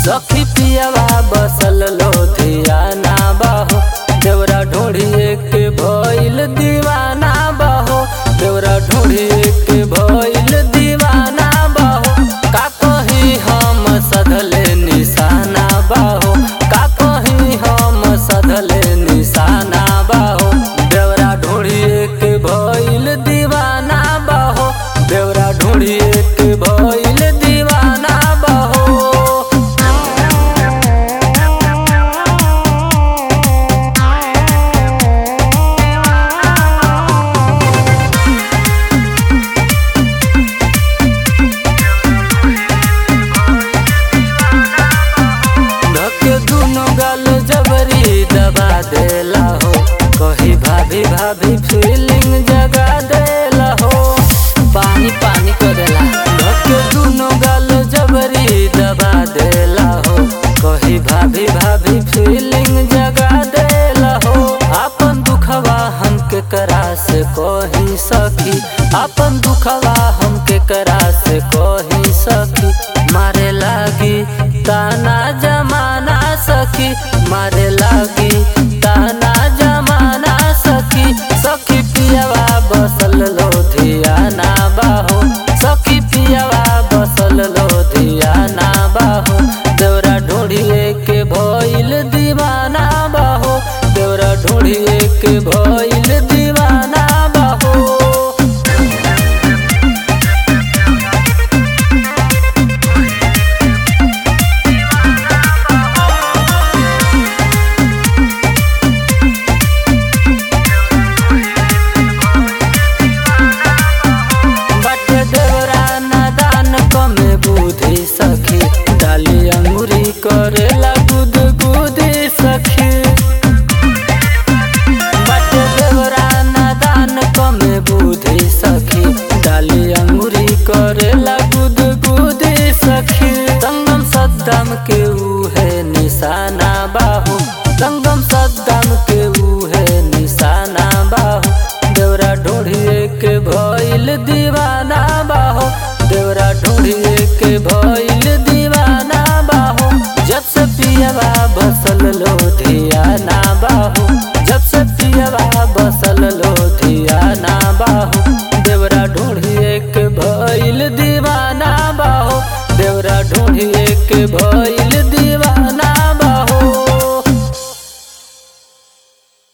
सखी पियावा बसल लोधियाना बाहो देवरा ढोढ़िए के भइल दीवाना बाहो देवरा ढोढ़िए के भइल दीवाना बाहो का कही हम सधले निशाना बाहो का कही हम सधले निशाना बाहो देवरा ढोढ़िए के भइल दीवाना बाहो देवरा ढोढ़िए के भइल दीवाना बाहो धके दुनो गाल जबरी दबा देला हो कही भाभी भाभी फीलिंग जगा देला हो पानी पानी करेला धके दुनो गाल जबरी दबा देला हो कही भाभी भाभी फीलिंग जगा देला हो अपन दुखवा हम के करा से कही सखी अपन दुखवा हम के करा से कही सखी मारे लागी ताना जमाना सखी मारे लागी ताना जमाना सखी सखी पियावा बसल लोधियाना बाहो सखी पियावा बसल लोधियाना बाहो देवरा ढूंढिए के भइल दीवाना बाहो देवरा ढूंढिए के भइल दीवाना बाहो बट देवरा नादान कमे बुद्धि सखी डाली अंगुरी करेला गुद गुदी सखी बट देवरा नादान कमे बुद्धि सखी डाली अंगुरी करेला गुद गुदी सखी संगम सद्दाम के उहे निशाना बाहु संगम सद्दाम के उहे निशाना बाहु देवरा ढूंढिए के भइल दीवाना बाहो देवरा ढूंढिए के भइल दीवाना बाहो जब से पियवा बसल लोधियाना बाहो जब से पियवा बसल लोधियाना बाहो देवरा ढूंढिए के भइल दीवाना बाहो देवरा ढूंढिए के भइल